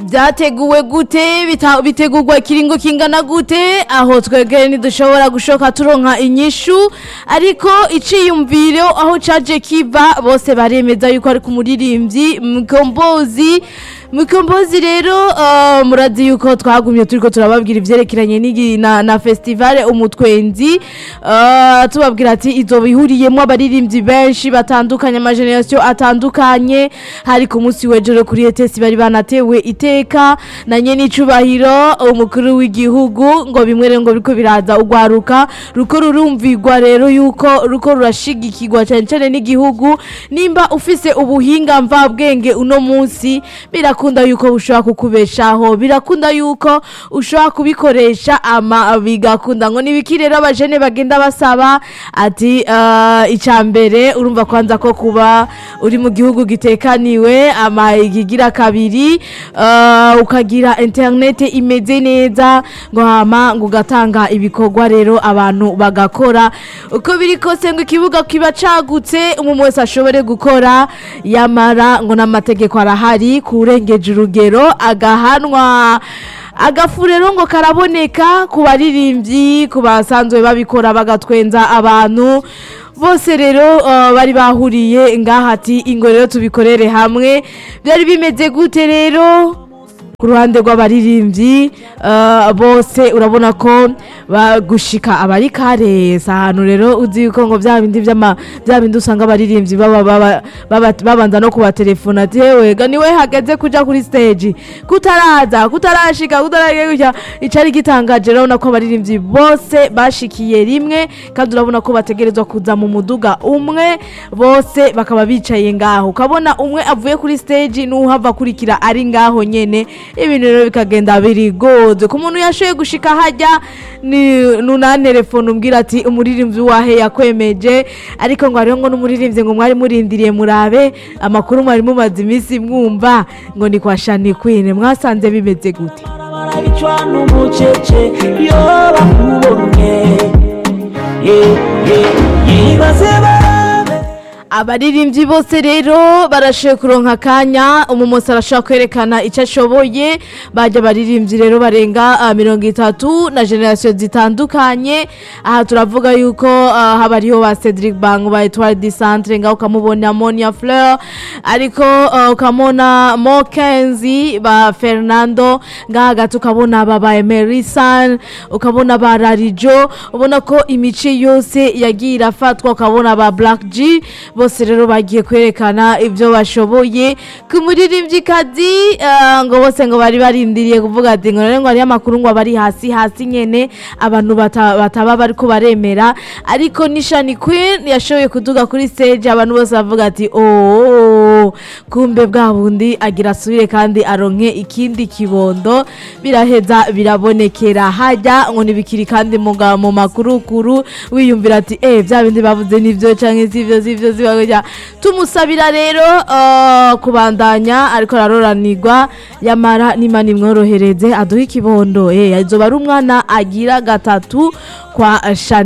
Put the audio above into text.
byateguwe gute bita- bitegurwa ikiringo kingana gute aho twegere ntidushobora gushoka turonka inyishu ariko iciyumviro aho caje kiva bose baremeza yuko ari ku muririmbyi mukombozi mukombozi rero uh, murazi yuko twagumye turiko turababwira ivyerekeranye n'igi- na, na festivale umutwenzi uh, tubabwira ati izoba ihuriyemwo abaririmbyi benshi batandukanye amageneration atandukanye hari ku munsi w'ejo kuri etesi bari banatewe iteka na nyene icubahiro umukuru w'igihugu ngo bimwe rero ngo biriko biraza ugwaruka ruko rurumvirwa rero yuko ruko rurashigikirwa cyane cyane n'igihugu nimba ufise ubuhinga mvabwenge uno munsi birakunda yuko bushobora kukubeshaho birakunda yuko ushobora kubikoresha ama bigakunda ngo nibiki rero abajene bagenda basaba ati uh, icambere urumva kwanza ko kuba uri mu gihugu gitekaniwe ama ikigira kabiri uh, ukagira internet imeze neza ngo hama ngo ugatanga ibikorwa rero abantu bagakora uko biri kose ngo ikibuga kiba cagutse umuntu wese ashobore gukora yamara ngo n'amategeko arahari kurengeje urugero agahanwa agafu rero ngo karaboneka ku baririmbyi ku basanzwe babikora bagatwenza abantu bose rero uh, bari bahuriye ngaha ati ingo rero tubikorere hamwe byari bimeze gute rero ku ruhande rw'abaririmbyi uh, bose urabona ko bagushika abari kare si ahantu rero uzi yuko ngo bya bindi by'ama bya bindi usanga abaririmbyi baba baba- baba- babanza no kubatelefona ati yewe ga niwe hageze kuja kuri stage kutaraza kutarashika kutaragiye gutya icari gitangaje urabona ko abaririmbyi bose bashikiye rimwe kandi urabona ko bategerezwa kuza mu muduga umwe bose bakaba bicaye ngaho ukabona umwe avuye kuri stage n'uhava akurikira ari ngaho nyene ibintu rero bikagenda birigoze ku muntu yashoboye gushika hajya ni nunantelefone umbwira ati umuririmbyi wahe yakwemeje ariko ngo hariho ngo n'umuririmbyi ngo mwari murindiriye murabe amakuru mwari mumaze iminsi mwumva ngo ni kwa shani kwine mwasanze bimeze gute barabicwa n'umucece iyo bakubonye Ye- ye- yibaze barabe abaririmbyi bose rero barashoboye kuronka akanya umumosi arashobora kwerekana icyo ashoboye bajya abaririmbyi rero barenga ah, mirongo itatu na generasiyo zitandukanye aha turavuga yuko ah, haba hariho ba cedric bang ba etwari di centre ngaho ukamubona monia fleur ariko ah, ukamubona mokenzi ba fernando ngaha hagati ukabona aba ba emerisan ukabona ba rarijo ubona ko imice yose yagiye irafatwa ukabona ba black g bose rero bagiye kwerekana ibyo bashoboye ku muririmbyikazi ah, ngo bose ngo bari barindiriye kuvuga ati ngo rero ngo hariyo amakuru ngo bari hasi hasi nyene abantu bata- bataba bariko baremera ariko nishani queen yashoboye kuduga kuri stage abantu bose bavuga ati oh kumbe bwa bundi agira asubire kandi aronke ikindi kibondo biraheza birabonekera hajya ngo ntibikiri kandi mu ga- mu makurukuru wiyumvira ati eh bya bindi bavuze nibyo canke sivyo sivyo sivyo gutya." tumusabira rero uh, kubandanya ariko araroranirwa yamara n'imana imworohereze aduhe ikibondo eh azoba ari umwana agira gatatu kwa shani